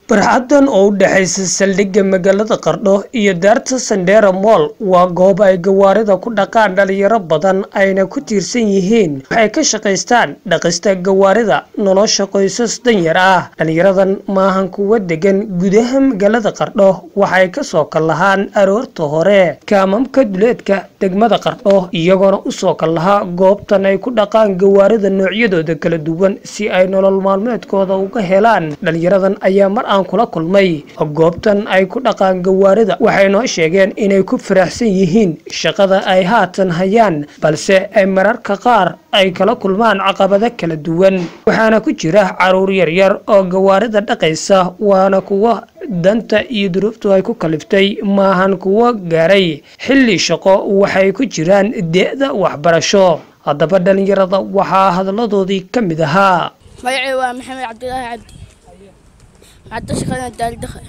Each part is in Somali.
barxaddan oo u dhexaysa saldhigga magaalada qardho iyo daarta sandera moll waa goob ay gawaarida ku dhaqaan dhalinyaro badan ayna ku tiirsan yihiin waxay ka shaqaystaan dhaqista gawaarida nolosha qoysas danyar ah dhalinyaradan maahan kuwa degan gudaha magaalada qardho waxay kasoo kallahaan aroorta hore kaamamka duleedka degmada qardho iyagoona usoo kallahaa goobtan ay ku dhaqaan gawaarida noocyadooda kala duwan si ay nolol maalmeedkooda uga helaan dhalinyaradan ayaa mar aan kula kulmay goobtan ay ku dhaqaan gawaarida waxay noo sheegeen inay ku faraxsan yihiin shaqada ay haatan hayaan balse ay mararka qaar ay kala kulmaan caqabado kala duwan waxaana ku jira caruur yaryar oo gawaarida dhaqaysa waana kuwa danta iyo duruuftu ay ku kaliftay maahan kuwa gaaray xilli shaqo waxay ku jiraan de-da waxbarasho haddaba dhalinyarada waxaa hadaladoodii ka mid ahaa magacay waa maxamed cabdilaahi cabdi hadda shaqada daaldakha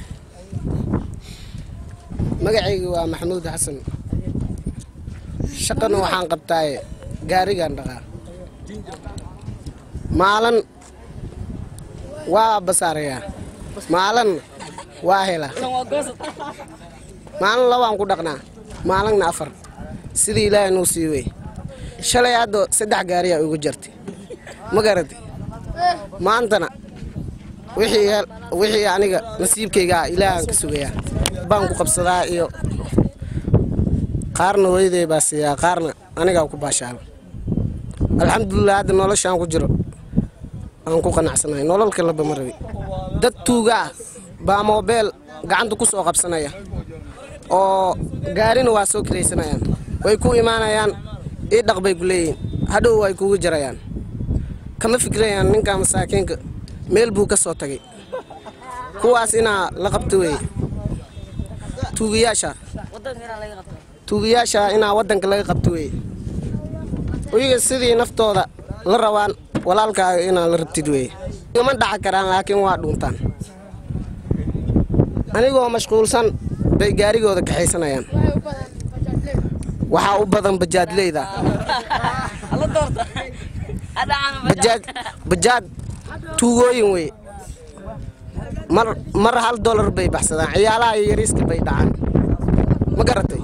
magacayga waa maxamuud xasan shaqana waxaan qabtaaye gaarigaan dhaqaa maalin waa basaarayaa maalin waa helaa maalin labaan ku dhaqnaa maalinna afar sidii ilaahay nuu sii wey shalay hadda saddex gaariyaa ugu jartay ma garatay maantana wixii aniga nasiibkaygaa ilaahaan ka sugayaa baan ku qabsadaa iyo qaarna hooyaday baa siiyaa qaarna anigaa ku baashaala alxamdulilah hadda noloshaan ku jiro aan ku qanacsanahay nolol kaleba ma rabi dad tuuga ah baa moobeel gacanta ku soo qabsanaya oo gaarina waa soo kiraysanayaan way ku imaanayaan ii dhaq bay ku leeyihiin hadhow way kugu jarayaan kama fikrayaan ninka masaakiinka meel buu ka soo tagay kuwaas inaa la qabto weye tuugayaasha tuugayaasha inaa waddanka laga qabto weye iyaga sidii naftooda la rabaan walaalkaaga inaa la rabtid weye igama dhaca karaan laakiin waa dhuuntaan anigoo mashquulsan bay gaarigooda kaxaysanayaan waxaa u badan bajaadleyda bajaad tuugooyin wey mar hal dolar bay baxsadaan ciyaalaha iyo yariiska bay dhacaan ma garatay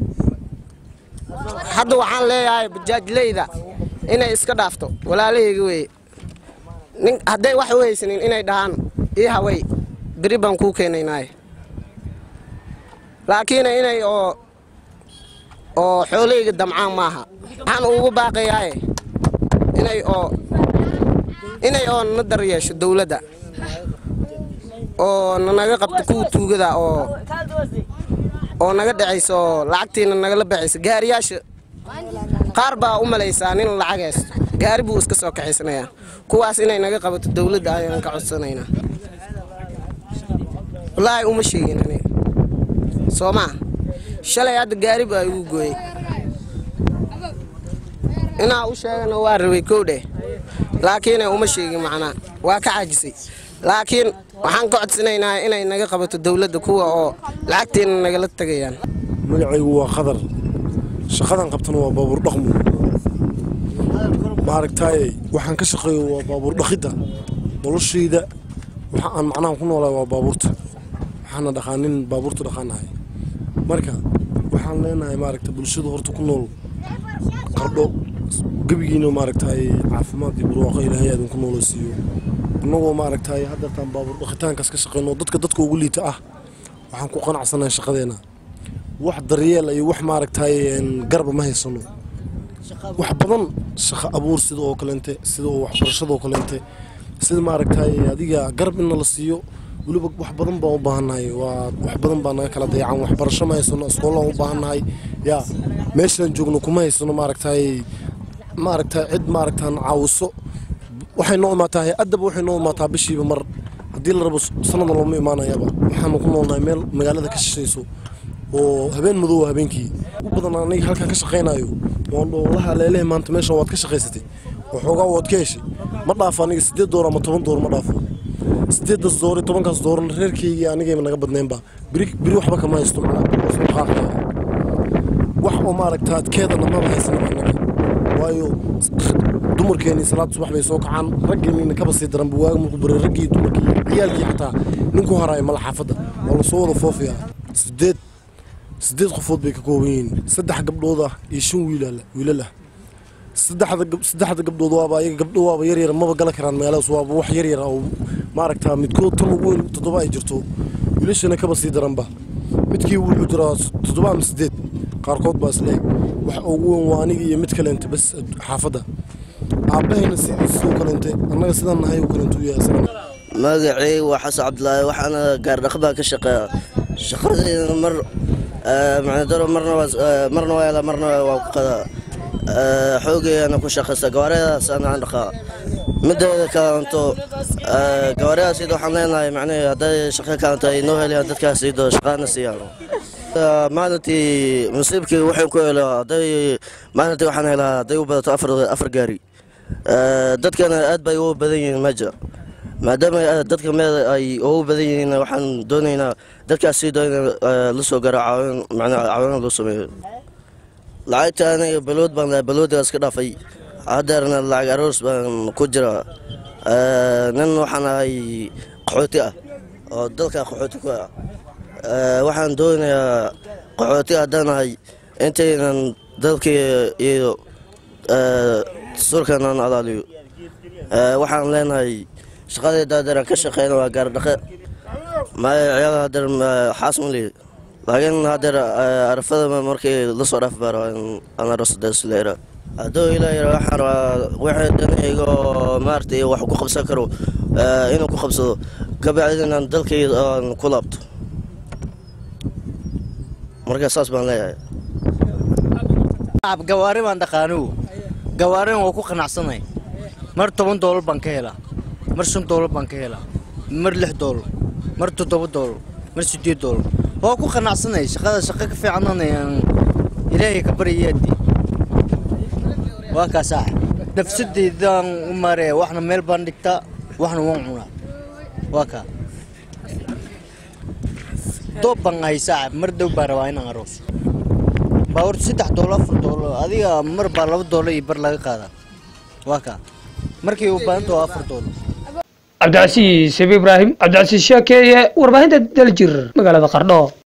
hadda waxaan leeyahay bajaajleyda inay iska dhaafto walaalahayga weye hadday wax u haysanin inay dhahaan ii haway beri baan kuu keenaynaaye laakiin inay oo oo xoolahayga damcaan maaha waxaan ugu baaqayaaye inay oo inay oo na dar yeesho dowladda oo nanaga qabto kuwa tuugada oo oo naga dhacaysa oo lacagtiina nagala baxaysa gaariyaasha qaar baa u malaysaa nin lacag haysto gaari buu iska soo kaxaysanayaa kuwaas inay naga qabato dowladda ayaan ka codsanaynaa wallaahi uma sheegin aniga soo maa shalay hadda gaari baa igu gooyey inaa u sheegana waa rabay kowdheh laakiin uma sheegin macnaa waa ka caajisay laakiin waxaan ka codsanaynaa inay naga qabato dowladda kuwa oo lacagteena nagala tegayaan magacaygu waa qadar shaqadan qabtana waa baabuur dhaqmu maaragtaaye waxaan ka shaqeeyo waa baabuur dhaqidda noloshayda waxa aan macnaha ku noolahay waa baabuurta waxaana dhaqaanin baabuurta dhaqaanahay marka waxaan leenahay maaragta bulshada horta ku nool qardho gebigiina maaragtaaye caafimaad iyo barwaaqo ilaahay aadin ku noola siiyo annagoo maaragtaaye haddeertaan baabuur dhaqitaankaas ka shaqeyno dadka dadka ugu liita ah waxaan ku qanacsanahay shaqadeena wax daryeel iyo wax maaragtaaye garba ma haysano wax badan shaqo abuur sida oo kaleente sida oo waxbarashadoo kaleente sida maaragtaaye adiga garab inna la siiyo weliba wax badan baan u baahannahay waa wax badan baa naga kala dayacan waxbarasho ma haysano iskoolaan u baahannahay yaa meeshaan joogno kuma haysano maaragtaaye maaragtaa cid maaragtaan caawiso waxay noo imaataa hay-addaba waxay noo imaataa bishiiba mar haddii la rabo sannadan looma imaanayaba waxaanu ku noolnahay meel magaalada ka shishayso oo habeen madoowa habeenkii u badan aniga halkaan ka shaqaynayo waan dhoolaha leelehe maanta meeshan waad ka shaqaysatay waxoogaa waad ka heshay ma dhaafo aniga siddeed door ama toban door ma dhaafo siddeeddaas door iyo tobankaas doorna reerkaygii anigayba naga badnaynba beri beri waxba kama haysto macnaa soo qaaqaya wax oo maaragtaa adkeedana maba haysanaba anaga waayo dumarkeennii salaad subax bay soo kacaan raggeennina kaba sii daranba waaga markuu baray raggii dumarkii ciyaalkii xataa ninku haraaya mala xaafadda waa lasoo wada foofayaa sideed sideed qofood bay ka kooban yihiin saddex gabdhood ah iyo shan wiilal wiilal ah saddexda gab- saddexda gabdhood waaba ayaga gabdho waaba yar yar maba gala karaan meelahaas waaba wax yar yar oo maaragtaa midkood tan ugu weyn toddoba ay jirto wiilashana kaba sii daranba midkii wuxuu jiraa toddoba ama sideed qaarkood baa isleeg wax ugu weyn waa aniga iyo mid kaleente bas xaafadda aabbahayna sidii sidoo kaleente annaga sidaan nahay oo kaleente u yahay isagana magacay waa xasan cabdilaahi waxaana gaardhaq baa ka shaqeeya shaqadayda mar macnadaro marna waa eh, marna waa helaa marna waa ku qadaa Eh, xoogayana ku shaqaysta gawaariyadaas anaan dhaqaa mideeda kalanto gawaariyadaas iyada waxaan leenahay macnahe hadday shaqo kalanta ay noo heliyaan dadkaas iyadoo shaqaana siiyaan Eh, maalintii nasiibkii waxaan ku helaa hadday maalintii waxaan helaa hadday u badato afar afar gaari Eh, dadkana aad bay ugu badan yihiin meja maadaama eh, dadka meel ay ugu badan yihiin waxaan doonaynaa dadkaas sii doona la soo garo caawin macnaha caawin loo sameeyo lacagta aniga balood baan lahaa baloodigaas ka dhaafay haddeerna lacag aroos baan ku jira Eh, nin waxaan ahay qaxooti ah oo dalka qaxooti ku ah Eh, waxaan doonayaa qaxooti haddaan ahay intaynan dalkii iyo eh, dastuurkan aan alaaliyo Eh, waxaan leenahay shaqadayda haddeer ka shaqeyna waa gaardhaqe maya ciyaal haddeer xaas ma lihi laakiin haddeer eh, arafada markii la soo dhaaf baaro aan aroosdaslera hadduu ilaahay waxaan rabaa wixii danayga oo maaragtay wax ku qabsan karo eh, inuu ku qabsado kabacdi inaan dalkayda aan ku laabto marka saas baan leeyahay gawaari baan dhaqaanigu gawaarina waa ku qanacsanay mar toban doolar baan ka helaa mar shan doolar baan ka helaa mar lix doolar mar toddoba doolar mar siddeed doolar waa ku qanacsanay shaqada shaqo ka fiicananayaan ilaahay ka baryayaadi waa kaasaa nafsadeydaan u maaraya waxna meel baan dhigtaa waxna waan cunaa waa kaa doob baan ahay saaxib mar dhow baan rabaa inaan aroos baabuur saddex doolar afar doolar adiga mar baa laba doolar iyo bar laga qaadaa waa kaa markii u baahanta waa afar doolar cabdicasiis ibraahim cabdicasiis sheekeeye warbaahinta daljir magaalada qardho